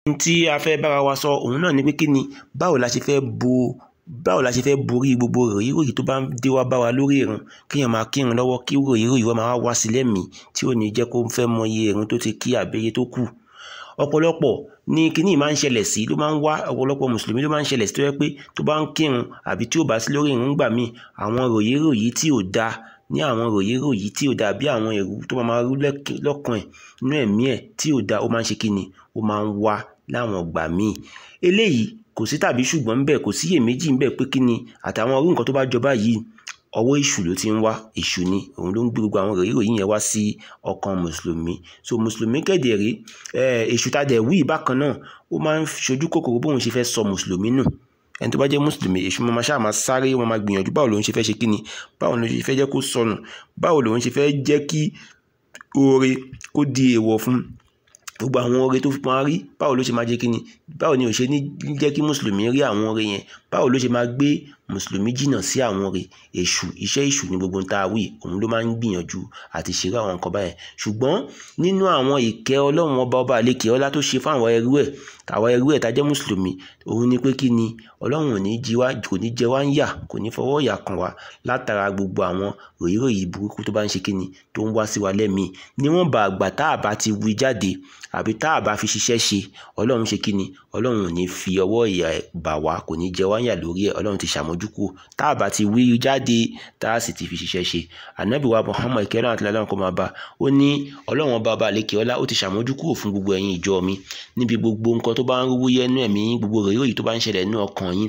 ohun tí a fẹ́ bára wa sọ òun náà ni pé kí ni báwo la ṣe fẹ́ bo báwo la ṣe fẹ́ borí gbogbo ròyìnròyìn tó bá ń dé wá bá wa lórí ìrun kéèyàn máa kírun lọ́wọ́ kí ròyìnròyìn wá máa wá sí lẹ́mìí tí ò ní jẹ́ kó fẹ́ mọ iye ìrun tó ti kí àbẹ́yẹ tó kù ọ̀pọ̀lọpọ̀ ní kíní máa ń ṣẹlẹ̀ sí ló máa ń wá ọ̀pọ̀lọpọ̀ mùsùlùmí ló máa ń ṣẹlẹ̀ sí tó yẹ pé tó bá ń kírun àbí tí ò bá sí lórí ìrun gbà míì àwọn ròyìnròyìn tí ò da ní àwọn ròyìnròyìn tí ò da bí àwọn èrú tó máa rú lọ́kàn ẹ̀ nínú ẹ̀mí ẹ̀ tí ò da ó máa ń ṣe kíni ó máa ń wá láwọn ìgbà míì eléyìí kò sí tàbí ṣùgbọ́n ńbẹ̀ kò sí iyèméjì ńbẹ̀ pé kíni àtàwọn orú nǹkan tó bá jọba yìí ọwọ́ èṣù ló ti ń wá èṣù ni òun ló ń gbé gbogbo àwọn ròyìnròyìn yẹn wá sí ọkàn mùsùlùmí so mùsùlùmí kẹ̀dẹ̀ rí èṣù tá dẹ̀ wí bákan náà ó máa ń ṣojú kòkòrò bóun ṣe fẹ́ sọ mùsùlùmí nù ẹni tó bá jẹ́ mùsùlùmí èṣù máa ṣáà máa sáré wọn máa gbìyànjú báwo lòun ṣe fẹ́ ṣe kíni báwo lòun ṣe fẹ́ jẹ́ kó sọnù báwo lòun ṣe fẹ́ jẹ́ kí oore kó di èèwọ̀ fún gbogbo àwọn oore tó fi máa rí báwo ló ṣe máa jẹ́ kíni báwo ni ò ṣe ní jẹ́ kí mùsùlùmí rí àwọn oore yẹn báwo ló ṣe máa gbé mùsùlùmí jìnnà sí àwọn oore èṣù iṣẹ́ èṣù ní gbogbo tá a wí òun ló máa ń gbìyànjú àti ṣeré àwọn nǹkan báyẹn ṣùgbọ́n nínú àwọn ìkẹ́ ọlọ́run ọba ọba àlekè ọlá tó ṣe fún àwọn ẹrú ẹ̀ àwọn ẹrú ẹ̀ tá jẹ́ mùsùlùmí òun ni pé kí ni ọlọ́run ò ní jí wá kò ní jẹ wá ń yà kò ní fọwọ́ ìyà kàn wá látara gbogbo àwọn ròyìnròyìn burúkú tó bá ń ṣe kí ni tó ń wá sí wa lẹ́mìí níwọ̀n bá àgbà tá a bá ti wí jáde àbí tá a bá fi ṣiṣẹ́ ṣe ọlọ́run ṣe kí ni ọlọ́run ò ní fi ọwọ́ ìyà bà wá kò ní jẹ wá ń yà lórí ẹ̀ ọlọ́run ti ṣàmójúkù tá a bá ti wí jáde tá a sì ti fi ṣiṣẹ́ ṣe ànábì wa Muhammad ìkẹ́rọ̀ àti lọ́lọ́run kó máa bá ó ní ọlọ́run ọba ọba àlekè ọlá ó ti ṣàmójúkù fún gbogbo ẹ̀yin ìjọ mi níbi gbogbo nǹkan tó bá ń rúwú yẹnu ẹ̀mí yín gbogbo ròyìnròyìn tó bá ń ṣẹlẹ̀ nínú ọkàn yín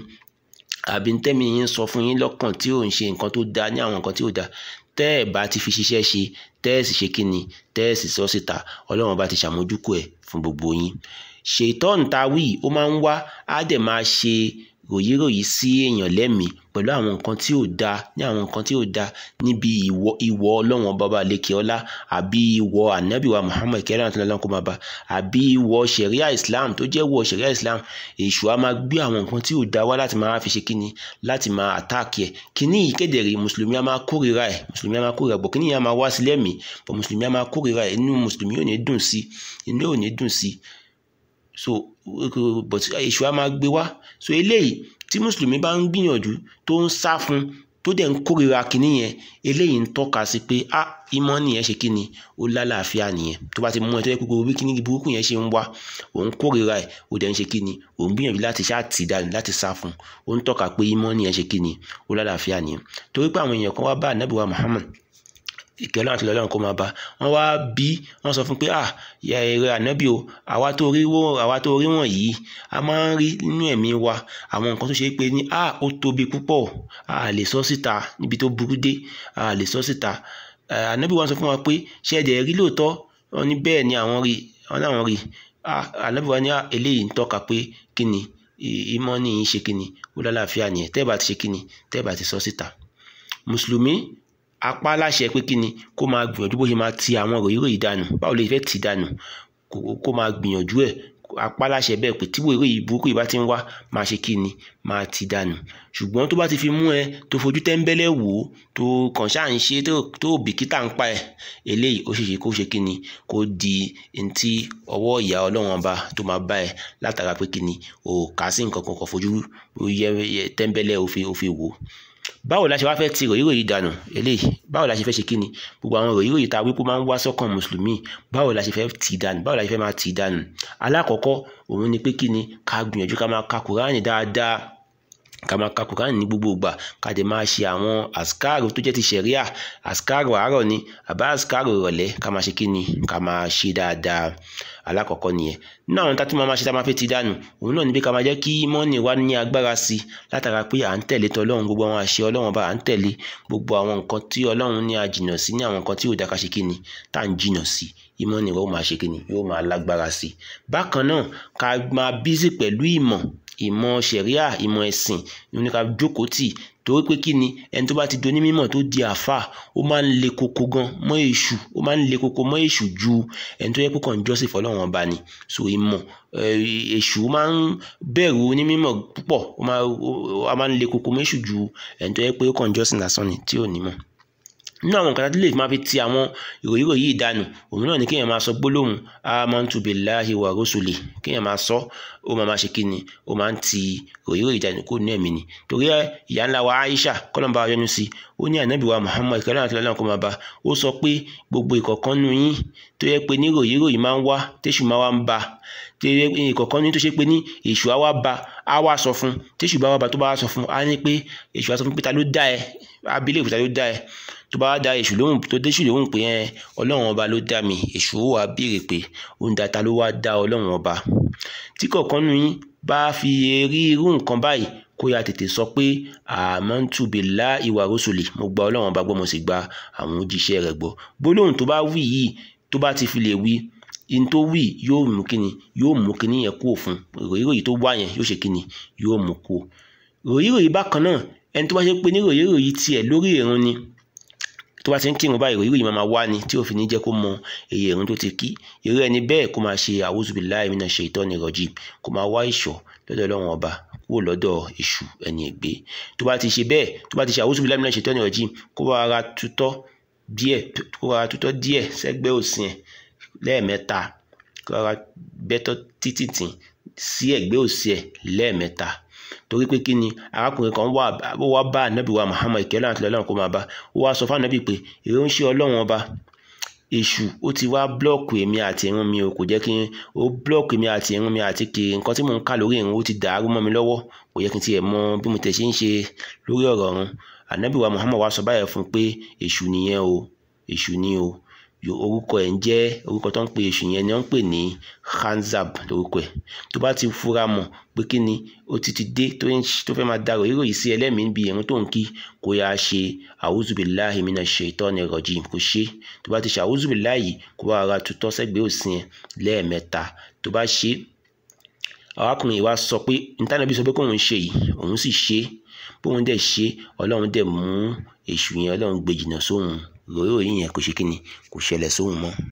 àbí tẹ́mi yín sọ fún yín lọ́kàn tí ò ń ṣe nǹkan tó dáa ní àwọn nǹkan tí ò dáa tẹ́ ẹ̀ bá ti fi ṣiṣẹ́ ṣe tẹ́ ẹ̀ sì ṣe kíni tẹ́ ẹ̀ sì sọ síta ọlọ́run bá ti ṣàmójúkù ẹ̀ fún gbogbo yín ṣètọ́n ta wí ó máa ń wá á dẹ̀ máa ṣe ròyìnròyìn sí èèyàn lẹ́mìí pẹ̀lú àwọn nǹkan tí ò dáa ní àwọn nǹkan tí ò dáa níbi ìwọ ìwọ ọlọ́run ọba ọba lékè ọlá àbí ìwọ ànábìwá Muhammad kẹrìn àti ọlọ́run kó máa bá àbí ìwọ ṣẹ̀ríà Islam tó jẹ́ ìwọ ṣẹ̀ríà Islam èṣù á máa gbé àwọn nǹkan tí ò dáa wá láti máa fi ṣe kíni láti máa àtáàkì ẹ̀ kíní yìí kéde rí mùsùlùmí á máa kórìíra ẹ̀ mùsùlùmí á máa kórìíra bọ̀ kíní yìí á máa wá sí lẹ́mìí bọ̀ mùsùlùmí á máa kórìíra ẹ̀ inú mùsùlùmí ò ní dùn sí inú ò ní dùn sí so but èṣù á máa gbé wá so eléyìí tí mùsùlùmí bá ń gbìyànjú tó ń sá fún tó dẹ̀ ń kórìíra kínní yẹn eléyìí ń tọ́ka sí pé a ìmọ̀ nìyẹn ṣe kíni ó lálàáfíà nìyẹn tó bá ti mú ẹ tó yẹ kó gbogbo bí kíní burúkú yẹn ṣe ń wá òun kórìíra ẹ ó dẹ̀ ń ṣe kíni òun gbìyànjú láti ṣáà tì dànù láti sá fún ó ń tọ́ka pé ìmọ̀ nìyẹn ṣe kíni ó lálàáfíà nìyẹn torí pé àwọn èèyàn kan wá bá ànábì wa Muhammad ìkẹlẹ àti lọlọrun kó máa bá wọn wá bí wọn sọ fún pé à ya èrè ànábì o àwa tó rí wọ àwa tó rí wọn yìí a máa ń rí nínú ẹ̀mí wa àwọn nǹkan tó ṣe pé ní à ó tóbi púpọ̀ a lè sọ síta níbi tó burú dé a lè sọ síta ànábì wọn sọ fún wa pé ṣé ẹdẹ rí lóòótọ́ wọn ní bẹ́ẹ̀ ni àwọn rí wọn náà rí ànábì wa ní eléyìí ń tọ́ka pé kí ni ìmọ̀ ní í ṣe kí ni ó lálàáfíà nìyẹn tẹ́ẹ̀ bá ti ṣe kí ni tẹ́ẹ̀ bá ti sọ síta mùsùlùmí apá láṣẹ pé kí ni kó máa gbìyànjú bó ṣe máa ti àwọn ròyìnròyìn dànù báwo lè fẹ́ tì dànù kó máa gbìyànjú ẹ̀ apá láṣẹ bẹ́ẹ̀ pé tí ròyìnròyìn burúkú yìí bá ti ń wá máa ṣe kí ni máa ti dànù ṣùgbọ́n tó bá ti fi mú ẹ tó fojú tẹ́ńbẹ́lẹ́ wò ó tó kàn ṣáà ń ṣe tó bìkítà ń pa ẹ eléyìí ó ṣeéṣe kó ṣe kí ni kó di ntí ọwọ́ ìyá ọlọ́run ọba tó máa bá ẹ látara pé kí ni ò kà sí nǹkan kan kàn fojú yẹ tẹ́ńbẹ́lẹ́ ó fi wò ó báwo la ṣe wá fẹ́ ti ròyìnròyìn dànù eléyìí báwo la ṣe fẹ́ ṣe kí ni gbogbo àwọn ròyìnròyìn tá a wípé máa ń wá sọ́kàn mùsùlùmí báwo la ṣe fẹ́ tì dànù báwo la ṣe fẹ́ máa tì dànù alákọ̀ọ́kọ́ òun ni pé kí ni ká gbìyànjú ká máa ka kùránì dáadáa ká máa ka kùránì ní gbogbo ìgbà ká dẹ̀ máa ṣe àwọn àsìkáàrò tó jẹ́ ti ṣẹ̀ríà àsìkáàrò àárọ̀ ni àbá àsìkáàrò ìrọ̀lẹ́ ká máa ṣe kí ni ká máa ṣe dáadáa alákọ̀ọ́kọ́ nìyẹn nínú àwọn tá tí máa ṣe tá máa fẹ́ ti dànù òun náà ni pé ká máa jẹ́ kí mọ́nì wa ní agbára sí i látara pé à ń tẹ̀lé tọlọ́run gbogbo àwọn àṣẹ ọlọ́run bá à ń tẹ̀lé gbogbo àwọn nǹkan tí ọlọ́run ní a jìnà sí ní àwọn nǹkan tí ò dá ká ṣe kí ni tá à ń jìnà sí ìmọ̀nì wa ó máa ṣe kí ni yóò máa lágbára sí i bákan náà ká máa bízì pẹ̀lú ìmọ̀ ìmọ̀ ṣẹ̀ríà ìmọ̀ ẹ̀sìn ní ká jókòó tì torí pé kí ni ẹni tó bá ti doní mímọ̀ tó di àáfà ó máa ń le koko gan mọ́ èṣù ó máa ń le koko mọ́ èṣù ju ẹni tó yẹ kó kàn jọ́sìn fọlọ́run ọba ni so ìmọ̀ èṣù máa ń bẹ̀rù onímọ̀ púpọ̀ ó máa ń le koko mọ́ èṣù ju ẹni tó yẹ pé ó kàn jọ́sìn lásán ni tí ò ní mọ̀ nínú àwọn nǹkan tí lè máa fi ti àwọn ìròyìn yìí dànù òun náà ni kéèyàn máa sọ gbólóhùn amantu billahi wa rusuli kéèyàn máa sọ ó máa máa ṣe kí ni ó máa ń ti ìròyìn yìí dànù kó ní ẹ̀mí ni torí ìyá ńlá wa Aisha kọ́lọ́mbà wa yọ́nú sí ó ní ànábì wa Muhammad kí ọlọ́run àti ọlọ́run kó máa bá ó sọ pé gbogbo ìkọ̀kan nu yín tó yẹ pé ní ìròyìn ìròyìn máa ń wá téṣù máa wá ń ba ìkọ̀kan ní tó ṣe pé ní èṣù á wá ba á wá sọ fún téṣù bá wá ba tó bá wá sọ fún á ní pé èṣù á sọ fún pé ta ló dá ẹ abilé ìfúta ló dá ẹ tó bá da èṣù lóhùn tó déṣù lóhùn pé ẹ ọlọ́run ọba ló dá mi èṣù ó wá béèrè pé ó ń da ta ló wá dá ọlọ́run ọba tí kọ̀ọ̀kan nu yín bá fi rí irú nǹkan báyìí kó ya tètè sọ pé amantu billahi wa rusuli mo gba ọlọ́run ọba gbọ́ mo sì gba àwọn òjíṣẹ́ rẹ̀ gbọ́ gbólóhùn tó bá wí yìí tó bá ti fi lè wí in tó wí yóò mú kíni yóò mú kíni yẹn kúrò fún ròyìnròyìn tó wá yẹn yóò ṣe kíni yóò mú kúrò ròyìnròyìn bákan náà ẹni tó bá ṣe pé ní ròyìnròyìn tiẹ̀ lórí ìrun ni tó bá ti ń kírun báyìí ròyìnròyìn máa wá ni tí òfin ní jẹ́ kó mọ èyí ìrun tó ti kí irú ẹni bẹ́ẹ̀ kó máa ṣe a'udhu billahi minash shaitani rajim kó máa wá ìṣọ́ lọ́dọ̀ ọlọ́run ọba kúrò lọ́dọ̀ èṣù ẹni ègbé tó bá ti ṣe bẹ́ẹ̀ tó bá ti ṣe a'udhu billahi minash shaitani rajim kó bá ara tutọ́ díẹ̀ kó bá ara tutọ́ díẹ̀ sẹ́gbẹ́ òsì ẹ̀ lẹ́ẹ̀mẹ́ta kó bá ara bẹ́tọ́ títì tì sí ẹ̀gbẹ́ òsì ẹ̀ lẹ́ẹ̀mẹ́ta torí pé kí ni arákùnrin kan wà ó wá bá ànábì wa Muhammad ìkẹ́lẹ́ àti ọlọ́run kó máa bá ó wá sọ fún ànábì pé èrè ń ṣe ọlọ́run ọba èṣù ó ti wá blọọkù èmi àti irun mi o kò jẹ́ kí n ó blọọkù èmi àti irun mi àti kiri nǹkan tí mò ń kà lórí irun ó ti dàrú mọ́ mi lọ́wọ́ kò yẹ kí n tiẹ̀ mọ bí mo tẹ̀ ṣe ń ṣe lórí ọ̀rọ̀ ọ̀run ànábì wa Muhammad wá sọ báyẹn fún un pé èṣù nìyẹn o èṣù ni o orúkọ ẹ̀ ń jẹ́ orúkọ tó ń pe èṣù yẹn ni wọ́n ń pè ní khanzab lórúkọ ẹ̀ tó bá ti fura mọ̀ pé kí ni ó ti ti dé tó fẹ́ máa darò ìròyìn sí ẹlẹ́mìí bí irun tó ń kí kó yá ṣe a'udhu billahi minash shaitani rajim kó ṣe tó bá ti ṣe a'udhu billahi kó bá ara tutọ́ sẹ́gbẹ̀ẹ́ òsì yẹn lẹ́ẹ̀mẹ́ta tó bá ṣe arákùnrin yìí wá sọ pé ntánàbí sọ pé kóun ṣe yìí òun sì ṣe bóun dẹ̀ ṣe ọlọ́run dẹ̀ mú èṣù yẹn ọlọ́run gbé jìnnà sóhun ròyìn yẹn kò ṣe kí ni kò ṣẹlẹ̀ sóhun mọ́.